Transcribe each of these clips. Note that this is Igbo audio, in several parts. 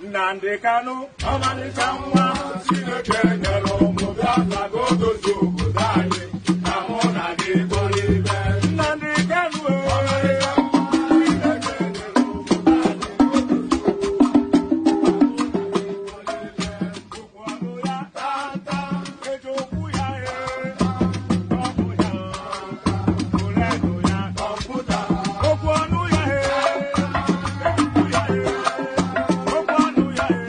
Nnamdị Kanụ ọmalịcha nwa Chineke nyere ụmụ Biafra ka o dozie obodo anyị na mụ na gị bụrụ ibe Nnamdị Kanụ ọmalịcha nwa Chineke nyere obodo anyị okwu ọnụ ya tata eji okwu ya ee ọbụ ya oredo ya kọmputa okwu ọnụ ya ee okwu ya ee okwu ọnụ ya ee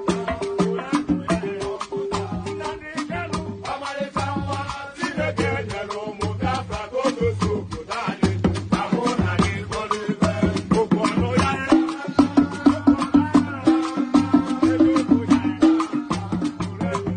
Nnamdị Kanụ ọmalịcha nwa Chineke nyere ụmụ Biafra ka o dozie obodo anyị na mụ na gị bụrụ ibe okwu ọnụ ya ee ego okwu ya ee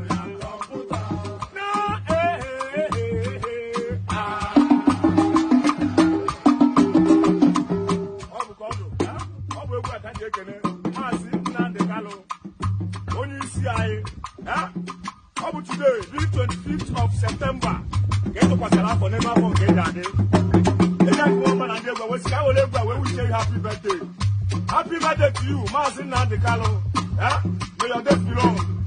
ọ bụ egwu a ka m ji ekene maazị Nnamdị Kanụ onye isi anyị eh? ọ bụ today the 25th of September ka e tụkwasịrị afọ n'ime afọ nke eji adị eji akụwa ọma na ndị egwu a wee sị ka were egwu a wee wiche you happy birthday happy birthday to you maazị Nnamdị Kanụ eh? may your days be long